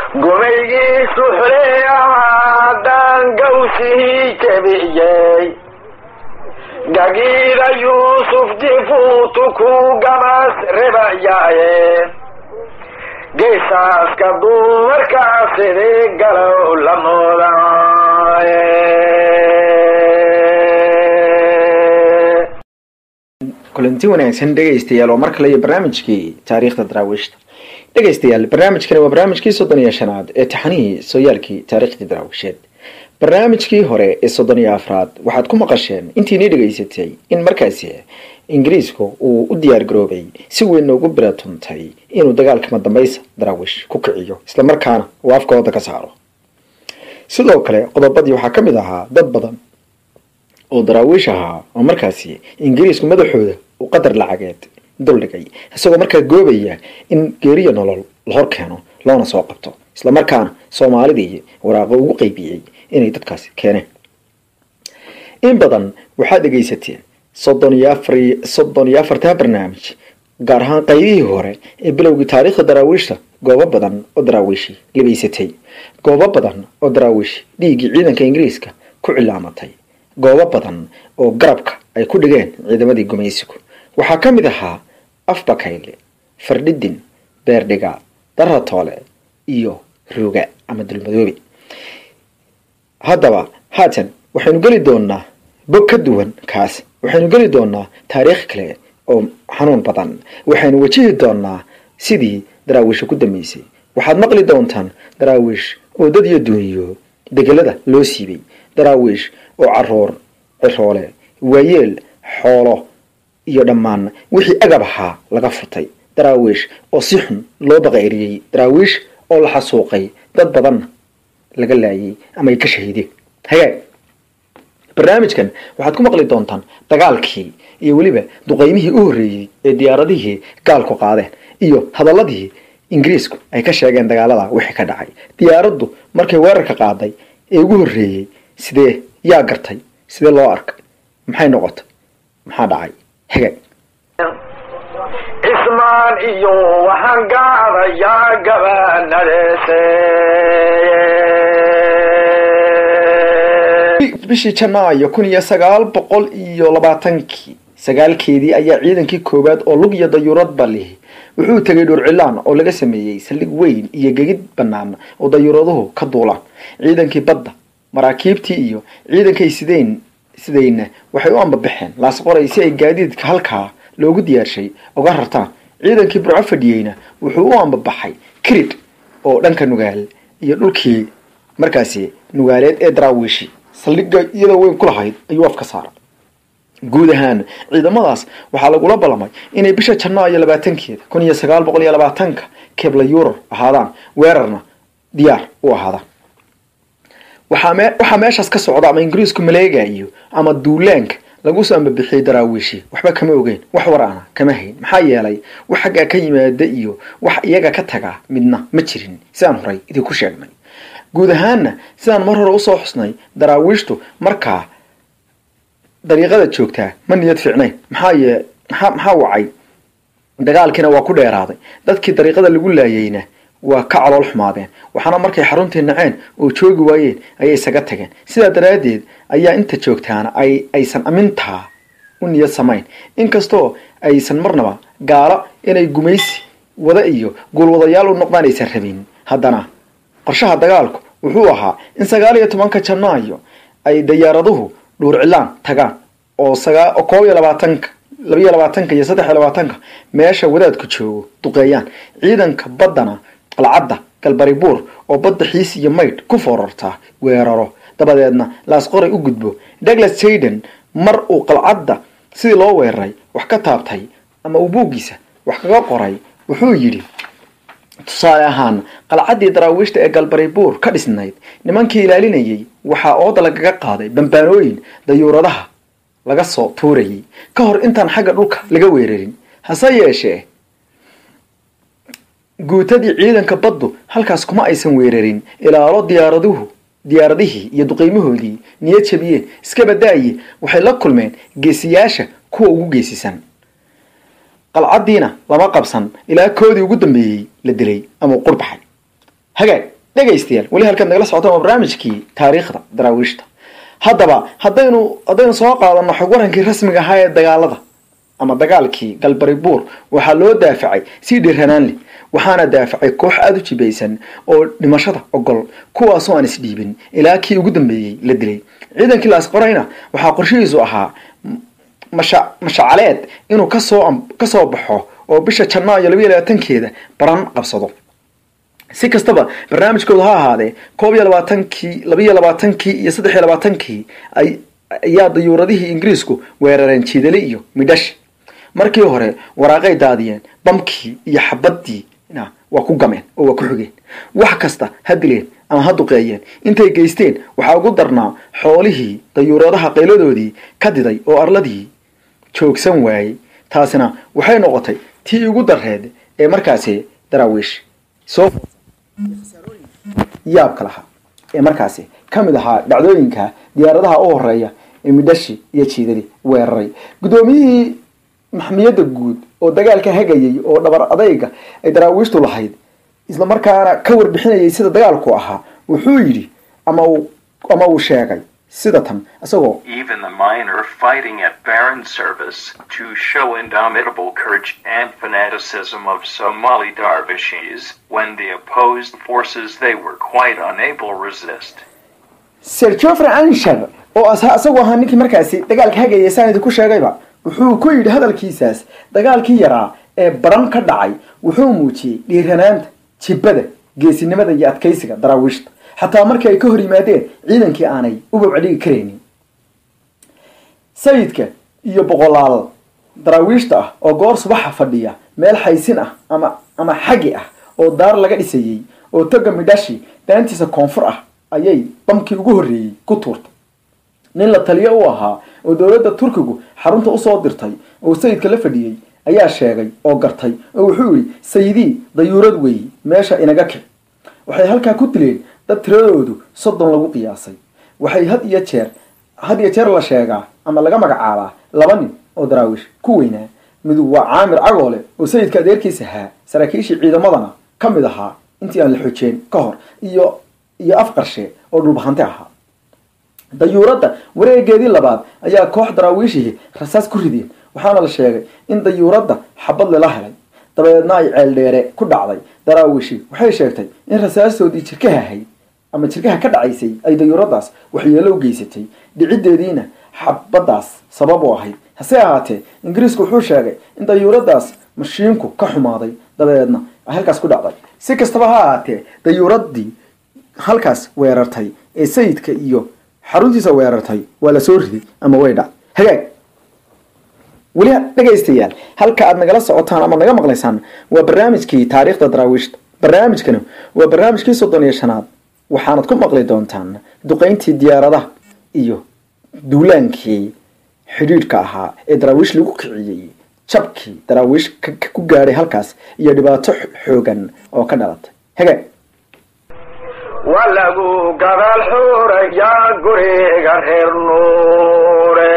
gumaygiisu xuleeyahaadaan gawsihii jebiyey gagiida yuusuf jifuutu ku gamas rebayaaye geesaaska dumarkaa sidii galow la moodaaye kulanti wanaagsan dhegaystayaal waa mar kale iyo barnaamijkii taariikhda daraawiishta dhegaystayaal barnaamijkani waa barnaamijkii soddon iyo shanaad ee taxanihii sooyaalkii taariikhdii daraawiisheed barnaamijkii hore ee soddon iyo afraad waxaad ku maqasheen intiinii dhegaysatay in markaasi ingiriisku uu u diyaar garoobay si weyn noogu biratuntay inuu dagaalka madambaysa daraawiish ku kiciyo islamarkaana uu afkooda ka saaro sidoo kale qodobadii waxaa ka mid ahaa dad badan oo daraawiish ahaa oo markaasi ingiriisku madaxooda uu qadar lacageed duldhigay isagoo markaa goobaya in geeriya nolol la hor keeno loona soo qabto islamarkaana soomaalidii waraaqo ugu qeybiyey inay dadkaasi keeneen in badan waxaad dhegaysateen soddon iyo afar soddon iyo afartaa barnaamij gaar ahaan qaybihii hore ee bilowgii taariikhda daraawiishta goobo badan oo daraawiishi libaysatay goobo badan oo daraawiishi dhiiggii ciidanka ingiriiska ku cilaamatay goobo badan oo garabka ay ku dhigeen ciidamadii gumaysigu waxaa ka mid ahaa afbakayle fardhidin beerdhiga daratoole iyo ruuga ama dulmadoobe haddaba haatan waxaynu geli doonaa bog ka duwan kaas waxaynu geli doonaa taariikh kale oo xanuun badan waxaynu wajihi doonaa sidii daraawiisha ku dambeysay waxaad maqli doontaan daraawiish oo dad iyo duuniyo degelada loo siibay daraawiish oo caruur ciroole waayeel xoolo iyo dhammaan wixii agab ahaa laga furtay daraawiish oo si xun loo baqayriyey daraawiish oo la xasuuqay dad badanna laga laayay ama ay ka shahiideen hagaag barnaamijkan waxaad ku maqli doontaan dagaalkii iyo weliba duqeymihii u horreeyey ee diyaaradihii gaalku qaadeen iyo hadaladii ingiriisku ay ka sheegeen dagaalada wixii ka dhacay diyaaraddu markay weerarka qaaday ee ugu horreeyey sidee yaa gartay sidee loo arkay maxay noqotay maxaa dhacay hagaag cismaan iyo waxaan gaadayaa gabaanadeese bishii janaayo kun iyo sagaal boqol iyo labaatankii sagaalkeedii ayaa ciidankii koowaad oo lug iyo dayuuradba lihi wuxuu tegay dhurcilaan oo laga sameeyey saldhig weyn iyo gegid bannaan oo dayuuraduhu ka duulaan ciidankii badda maraakiibtii iyo ciidankay sideyn sidayna waxay u ambabaxeen laasqoray si ay gaadiidka halkaa loogu diyaarshay uga rartaan ciidankii burco fadhiyeyna wuxuu u ambabaxay kirid oo dhanka nugaal iyo dhulkii markaasi nugaaleed ee daraawiishi saldhigga iyadoo weyn ku lahayd ayuu afka saara guud ahaan ciidamadaas waxaa lagula ballamay inay bisha janaayo labaatankeeda kun iyo sagaal boqol iyo labaatanka kebla yurar ahaadaan weerarna diyaar u ahaadaan waxaa meeshaas ka socda ama ingiriisku maleegayo ama duulaanka lagu soo ambabixiyey daraawiishi waxba kama ogeyn wax war ana kama hayn maxaa yeelay wax xaggaa ka yimaada iyo wax iyaga ka taga midna ma jirin sidaan horay idinku sheegnay guud ahaanna sidaan mar hore usoo xusnay daraawiishtu markaa dariiqada joogtaa ma niyad fiicnayn maxaa yee maxaa maxaa wacay dagaalkiina waa ku dheeraaday dadkii dariiqada lagu laayeyna waa ka calool xumaadeen waxaana markay xaruntii naceen oo joogi waayeen ayay isaga tageen sidaa daraaddeed ayaa inta joogtaana ay aysan amintaa u niyad samayn inkastoo aysan marnaba gaalo inay gumaysi wada iyo guulwadayaal u noqdaan aysan rabin haddana qorshaha dagaalku wuxuu ahaa in sagaal iyo tobanka janaayo ay dayaaraduhu dhuurcilaan tagaan oo koob iyo labaatanka labaiyo labaatanka iyo saddex iyo labaatanka meesha wadaadku joogo duqeeyaan ciidanka baddana qalcadda galbaribuur oo badda xiis iyo maydh ku foorartaa weeraro dabadeedna laasqoray u gudbo douglas hayden mar uu qalcadda sidii loo weeraray wax ka taabtay ama uu buuggiisa wax kaga qoray wuxuu yidhi tusaale ahaan qalcaddii daraawiishta ee galbaribuur ka dhisnayd nimankii ilaalinayay waxaa ooda lagaga qaaday bambaanooyin dayuuradaha laga soo tuurayay ka hor intaan xagga dhulka laga weerarin hase yeeshee guutadii ciidanka baddu halkaas kuma aysan weerarin ilaalo diyaaraduhu diyaaradihii iyo duqeymahoodii niyad jabiyeen iska badaaye waxay la kulmeen geesiyaasha kuwa ugu geesisan qalcaddiina lama qabsan ilaa koodii ugu dambeeyey la dilay ama qurbaxay hagaag dhegaystayaal weli halkaad nagala socotaan waa barnaamijkii taariikhda daraawiishta haddaba haddaynu haddaynu soo qaadano xog warankii rasmiga ahaa ee dagaalada ama dagaalkii galbari buur waxaa loo daafacay si dhiiranaanle waxaana daafacay koox aada u jibaysan oo dhimashada ogol kuwaasoo aan isdhiibin ilaa kii ugu dambeeyey la dilay ciidankii laas qorayna waxaa qorshihiisu ahaa masha mashacaleed inuu kasoo kasoo baxo oo bisha janaayo labayo labaatankeeda baran qabsado si kastaba barnaamijkoodu ha ahaadee koob iyo labaatankii labaiyo labaatankii iyo saddex iyo labaatankii ay ayaa dayuuradihii ingiriisku weerareen jiidale iyo midhash markii hore waraaqay daadiyeen bamkii iyo xabadii waa ku gameen oo waa ku xigeen wax kasta ha dileen ama ha duqeeyeen intay geysteen waxaa ugu darnaa xoolihii dayuuradaha qayladoodii ka diday oo arladii joogsan waayey taasina waxay noqotay tii ugu dareed ee markaasi daraawiish soo yaabka lahaa ee markaasi ka mid ahaa dhacdooyinka diyaaradaha u horeeya ee midhashi iyo jiidali weeraray guddoomiyihii maxmiyadda guud oo dagaalka hagayay oo dhabar adayga ay daraawiishtu lahayd isla markaana ka warbixinayay sida dagaalku ahaa wuxuu yidhi ama uu ama uu sheegay sida tan isagoo even the minor fighting at Baron service to show indomitable courage and fanaticism of Somali dervishes when the opposed forces they were quite unable to resist. sir jofrey anshar oo isagoo ahaa ninkii markaasi dagaalka hagayay saan idinku sheegayba wuxuu ku yidhi hadalkiisaas dagaalkii yaraa ee baran ka dhacay wuxuu muujiyey dhiiranaanta jibbada geesinimada iyo adkaysiga daraawiishta xataa markii ay ka hor yimaadeen ciidankii aanay u babcadhigi karaynin sayidka iyo boqolaal daraawiishta ah oo goor subaxa fadhiya meel xaysin ah ama ama xagi ah oo daar laga dhisayey oo toga midhashi daantiisa koonfur ah ayay bamkii ugu horreeyey ku tuurtay nin la taliyo u ahaa oo dowladda turkigu xarunta usoo dirtay oo sayidka la fadhiyey ayaa sheegay oo gartay oo wuxuu yidhi sayidii dayuurad weeye meesha inaga kic waxay halkaa ku dileen dad tiradoodu soddon lagu qiyaasay waxay had iyo jeer had iyo jeer la sheegaa ama laga magacaabaa laba nin oo daraawiish ku weynaa midug waa caamir cagoole oo sayidka adeerkiis ahaa saraakiishii ciidamadana ka mid ahaa intii aan la xojeen ka hor iyo iyo afqarshe oo dhulbahante ahaa dayuuradda wareegeedii labaad ayaa koox daraawiishihii rasaas ku rideen waxaana la sheegay in dayuuradda xabad lala helay dabeedna ay ceeldheere ku dhacday daraawiishi waxay sheegtay in rasaastoodii jirkaha ahayd ama jirkaha ka dhacaysay ay dayuuraddaas waxyeelo u geysatay dhiciddeediina xabaddaas sabab u ahayd hase ahaatee ingiriisku wuxuu sheegay in dayuuraddaas mashiinku ka xumaaday dabeedna ay halkaas ku dhacday si kastaba ha ahaatee dayuuraddii halkaas weerartay ee sayidka iyo xaruntiisa weerartay waa la soo riday ama way dhac hagaag weli dhegaystayaal halka aad nagala socotaan ama naga maqlaysaan waa barnaamijkii taariikhda daraawiishta barnaamijkani waa barnaamijkii soddon iyo shanaad waxaanad ku maqli doontaan duqayntii diyaaradaha iyo duulaankii xidhiidhka ahaa ee daraawiish lagu kiciyey jabkii daraawiish ku gaadhay halkaas iyo dhibaato xoogan oo ka dhalatay hagaag waa lagu gadaal xuurayaa guriga reer nuure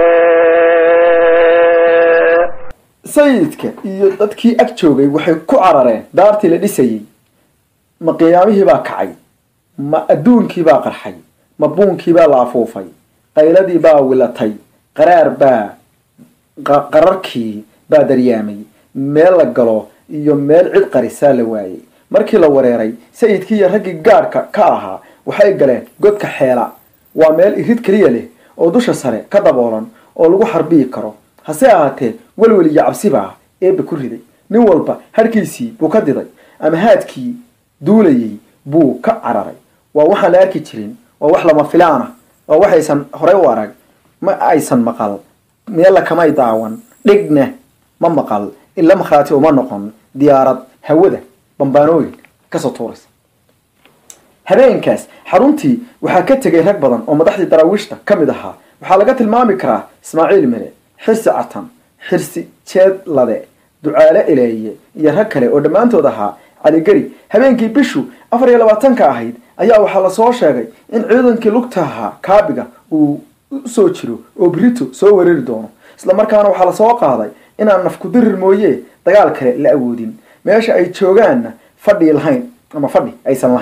sayidka iyo dadkii ag joogay waxay ku carareen daartii la dhisayey ma qiyaamihii baa kacay ma adduunkii baa qarxay ma buunkii baa la afuufay qayladii baa wilatay qaraar baa qararkii baa daryaamay meel la galo iyo meel cid qarisaa la waayey markii la wareeray sayidkii iyo raggii gaadhka ka ahaa waxay galeen godka xeela waa meel irid keliya leh oo dusha sare ka daboolan oo lagu xarbiyi karo hase ahaatee welwel iyo cabsi baa eebba ku riday nin walba harhkiisii buu ka diday ama haadkii duulayay buu ka cararay waa waxaan la arki jirin waa wax lama filaan ah waa waxaysan horey u arag ma aysan maqal meella kamay daawan dhigna ma maqal ila makhraati uma noqon diyaarad hawada bambaanooyin kasoo tuuraysa habeenkaas xaruntii waxaa ka tegay rag badan oo madaxdii daraawiishta ka mid ahaa waxaa laga tilmaami karaa ismaaciil mire xirsi catan xirsi jeedlade ducaale eleeye iyo rag kale oo dhammaantood ahaa caligeri habeenkii bishu afar iyo labaatanka ahayd ayaa waxaa lasoo sheegay in ciidankii lugta ahaa kaabiga uu usoo jiro oo birito soo weerari doono isla markaana waxaa lasoo qaaday inaan nafkudirir mooye dagaal kale la awoodin meesha ay joogaanna fadhi lahayn ama fadhi aysan lahayn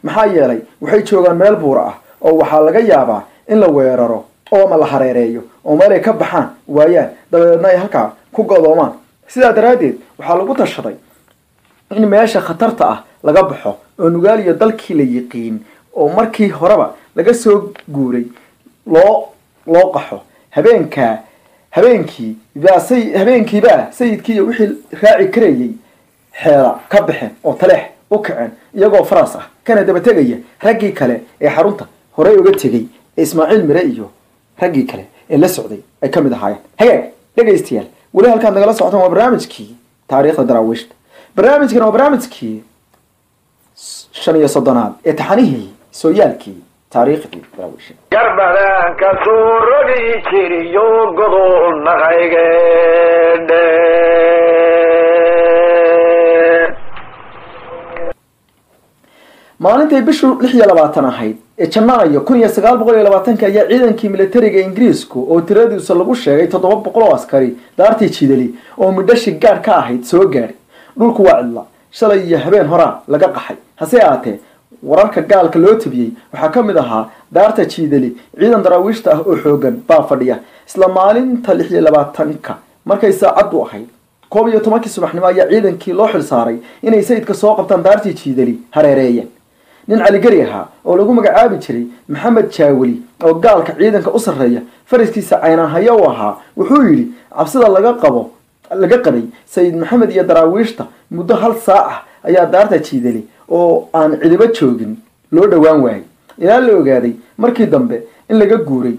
maxaa yeelay waxay joogaan meel buura ah oo waxaa laga yaabaa in la weeraro oo ama la hareereeyo oo meel ay ka baxaan waayaan dabadeedna ay halkaa ku godoomaan sidaa daraaddeed waxaa lagu tashaday in meesha khatarta ah laga baxo oo nugaaliyo dalkii la yiqiin oo markii horeba laga soo guuray loo loo qaxo habeenkaa habeenkii baa say habeenkiibaa sayidkii iyo wixii raaci karayay xeela ka baxeen oo taleex u kaceen iyagoo faras ah kana daba tegaya raggii kale ee xarunta horey uga tegay ee ismaaciil mire iyo raggii kale ee la socday ay ka mid ahaayeen hagaag dhegaystayaal weli halkaad nagala socotaan waa barnaamijkii taariikhda daraawiishta barnaamijkan waa barnaamijkii shan iyo soddonaad ee taxanihii sooyaalkii taariikhdii daraawiisha garbadaan ka soo rogi jiriyo godol naqaygeedhe maalintay bishu lix iyo labaatan ahayd ee janaayo kun iyo sagaal boqol iyo labaatanka ayaa ciidankii militariga ingiriisku oo tiradiisa lagu sheegay toddoba boqol oo askari daartii jidali oo midhashi gaadh ka ahayd soo gaadhay dhulku waa cidla shalay iyo habeen horaa laga qaxay hase ahaatee wararka gaalka loo tabiyey waxaa ka mid ahaa daarta jiidali ciidan daraawiishta ah oo xoogan baa fadhiya isla maalinta lix iyo labaatanka markay saacaddu ahayd koob iyo tobankii subaxnimo ayaa ciidankii loo xil saaray inay sayidka soo qabtaan daartii jiidali hareereeyeen nin caligeri ahaa oo lagu magacaabi jiray maxamed jaaweli oo gaalka ciidanka u sarreeya faraskiisa caynahaya u ahaa wuxuu yidhi cabsida laga qabo laga qabay sayid maxamed iyo daraawiishta muddo hal saac ah ayaa daarta jiidali oo aan cidibo joogin loo dhowaan waayay ilaa la ogaaday markii dambe in laga guuray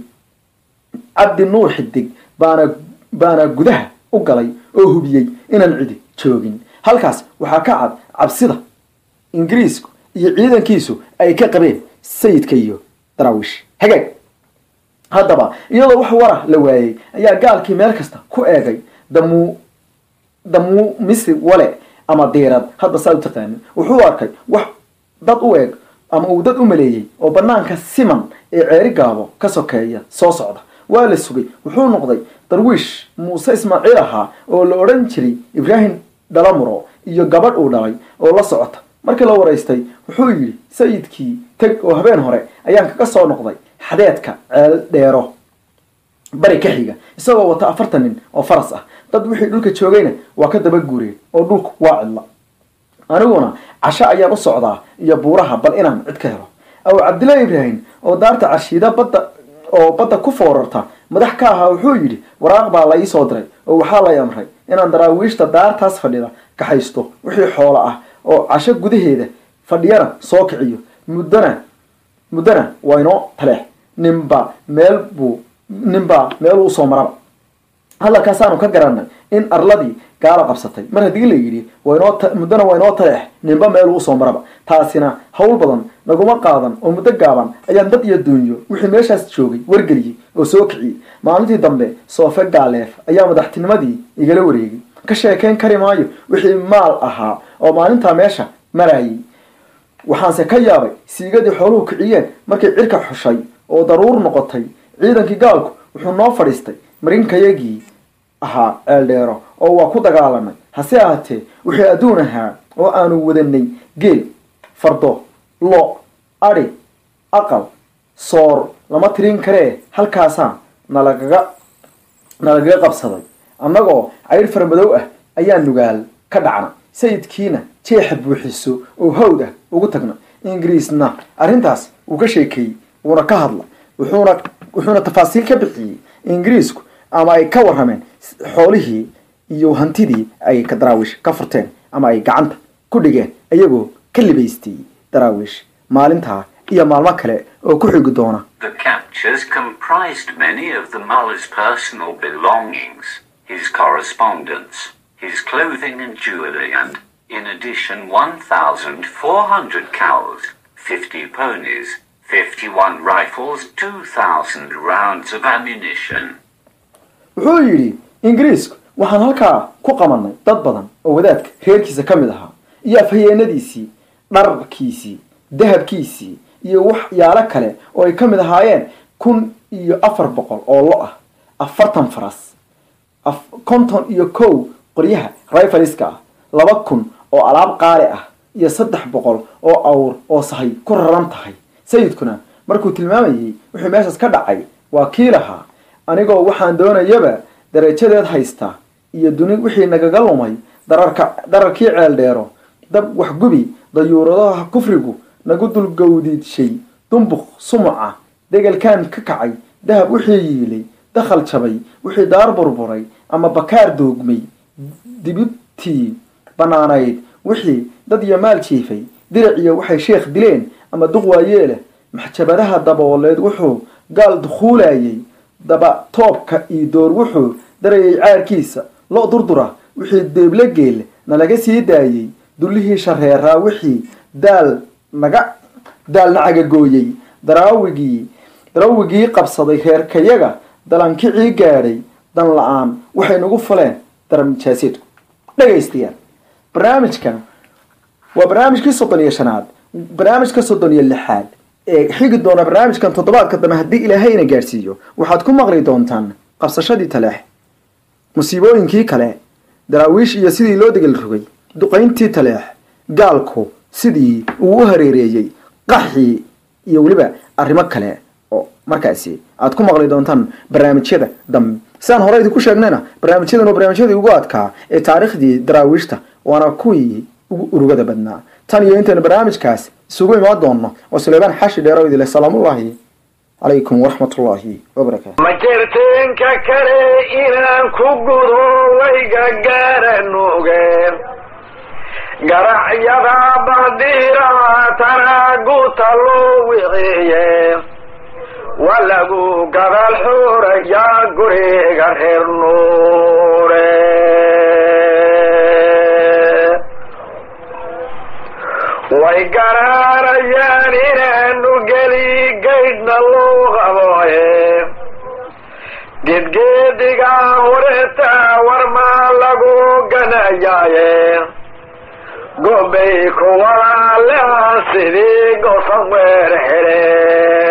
cabdi nuur xidig baana baana gudaha u galay oo hubiyey inaan cidi joogin halkaas waxaa ka cad cabsida ingiriisku iyo ciidankiisu ay ka qabeen sayidka iyo daraawiish hagaag haddaba iyadoo wax wara la waayey ayaa gaalkii meel kasta ku eegay damu damu misi wale ama diirad hadba saa u taqaanin wuxuu arkay wax dad u eeg ama uu dad u maleeyey oo banaanka siman ee ceeri gaabo ka sokeeya soo socda waa la sugay wuxuu noqday darwiish muuse ismaaciil ahaa oo la odhan jiray ibraahim dhalamuro iyo gabadh uu dhalay oo la socota markii la waraystay wuxuu yidhi sayidkii teg oo habeen hore ayaan kaga soo noqday xadeedka ceel dheero bari ka xiga isagoo wata afartan nin oo faras ah dad wixii dhulka joogayna waa ka daba guureen oo dhulku waa cidla aniguna casho ayaan u socdaa iyo buuraha bal inaan cid ka helo aw cabdillaahi ibraahim oo daarta carshiida badda oo badda ku foorarta madax ka ahaa wuxuu yidhi waraaq baa la ii soo diray oo waxaa lay amray inaan daraawiishta daartaas fadhida kaxaysto wixii xoolo ah oo casho gudaheeda fadhiyana soo kiciyo muddona muddona waa inoo taleex ninba meel buu ninbaa meel uu soo maraba hadalkaasaanu ka garanay in arladii gaala qabsatay mar haddii la yidhi waynoo muddona waa inoo taleex ninba meel uu soo maraba taasina hawl badan naguma qaadan oo muddo gaaban ayaan dad iyo duunyo wixii meeshaas joogay wargeliyey oo soo kiciyey maalintii dambe soofe gaaleef ayaa madaxtinimadii igala wareegay ka sheekayn kari maayo wixii maal ahaa oo maalintaa meesha marayay waxaanse ka yaabay siigadii xooluhu kiciyeen markay cirka xushay oo daruur noqotay ciidankii gaalku wuxuu noo fadhiistay marinkayagii ahaa ceeldheero oo waa ku dagaalamay hase ahaatee wixii adduun ahaa oo aanu wadanay geel fardo lo adhi aqal soor lama tirin karee halkaasaa nalagaga nalagaga qabsaday annagoo caydh farmadow ah ayaa nugaal ka dhacna sayidkiina jeexa buuxiso oo hawd ah ugu tagna ingiriisna arrintaas uu ka sheekeeyey wuuna ka hadla wuxuuna wuxuuna tafaasiil ka bixiyey ingiriisku ama ay ka warrameen xoolihii iyo hantidii ay ka daraawiish ka furteen ama ay gacanta ku dhigeen iyagoo ka libaystay daraawiish maalintaa iyo maalmo kale oo ku xigi doona The captures comprised many of the muller's personal belongings, his correspondence, his clothing and jewelry, and, in addition, 1,400 cows, 50 ponies, 51 rifles, 2,000 rounds of ammunition. wuxuu yidhi ingiriisku waxaan halkaa ku qabanay dad badan oo wadaadka reerkiisa ka mid ahaa iyo afhayeenadiisii dhararkiisii dahabkiisii iyo waxyaalo kale oo ay ka mid ahaayeen kun iyo afar boqol oo lo ah afartan faras konton iyo kow qoryaha rifaliska ah laba kun oo alaab qaali ah iyo saddex boqol oo awr oo sahay ku raran tahay sayidkuna markuu tilmaamayey wuxuu meeshaas ka dhacay waa kii lahaa anigoo waxaan doonayaba darajadeed haysta iyo duni wixii nagaga lumay dararka dararkii ceel dheero dab waxgubi dayuuradaha kufrigu nagu dulgawdiidshay dumbuq sumuca degelkaan ka kacay dahab wixii yiilay dakhal jabay wixii daar burburay ama bakaar doogmay dibibtii bannaanayd wixii dad iyo maal jiifay diriciyo waxay sheekh dileen ama duq waayeeleh maxjabadaha dabooleed wuxuu gaal dukhuulayay daba toobka iyo door wuxuu darayay caarkiisa lo durdura wixii deeble geel nalaga sii daayey dullihii shareeraa wixii daal naga daal nacagagooyey daraawigii darawigii qabsaday reerkayaga dalankicii gaadhay dan la-aan waxay nagu faleen daramijaaseedku dhegaystayaal barnaamijkan waa barnaamijkii soddon iyo shanaad barnaamijka soddon iyo lixaad ee xigi doona barnaamijkan toddobaadka dambe haddii ilaahayna gaadhsiiyo waxaad ku maqli doontaan qabsashadii taleex musiibooyinkii kale daraawiish iyo sidii loo degel rogay duqayntii taleex gaalku sidii uu u hareereeyey qaxii iyo weliba arrimo kale oo markaasi aad ku maqli doontaan barnaamijyada dambe sidaan hore idinku sheegnayna barnaamijyadan waa barnaamijyadii ugu adkaa ee taariikhdii daraawiishta waana kuwii ugu urugada badnaa tan iyo intaynu barnaamijkaas isugu imaan doonno waa suleymaan xashi dheero idile salaamullaahi calaykum waraxmatullaahi wabarakaatu ma jirtinka kale inaan ku gudo wayga garanugeen garacyada badiira tanaaguta loo wiciye waa lagu gadaal xuurayaa guriga reer nuure way garaarayaan inaanu geli gaydhna loo qaboye gedgeediga horeta warmaa lagu ganayaaye gobay ku walaaleha sidii gosan weer hele